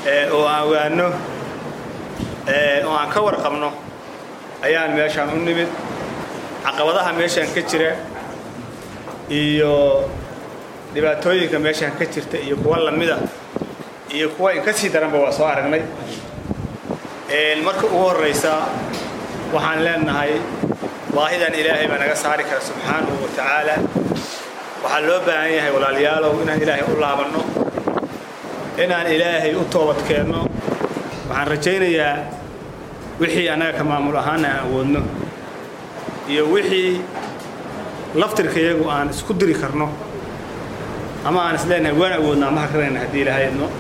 oo aan ogaanno oo aan ka warqabno ayaan meeshaan u nimid caqabadaha meeshaan ka jira iyo dhibaatooyinka meeshaan ka jirta iyo kuwa lamida iyo kuwa in ka sii daranba waa soo aragnay marka ugu horraysa waxaan leenahay baahidan ilaahay baa naga saari kara subxaanahu wa tacaala waxaa loo baahan yahay walaalayaalow inaan ilaahay u laabanno inaan ilaahay u toobadkeenno waxaan rajaynayaa wixii annaga ka maamul ahaana aan awoodno iyo wixii laftirkayagu aan isku diri karno ama aan is leenahay waan awoodnaa ma hakarayna haddii ilaahay idno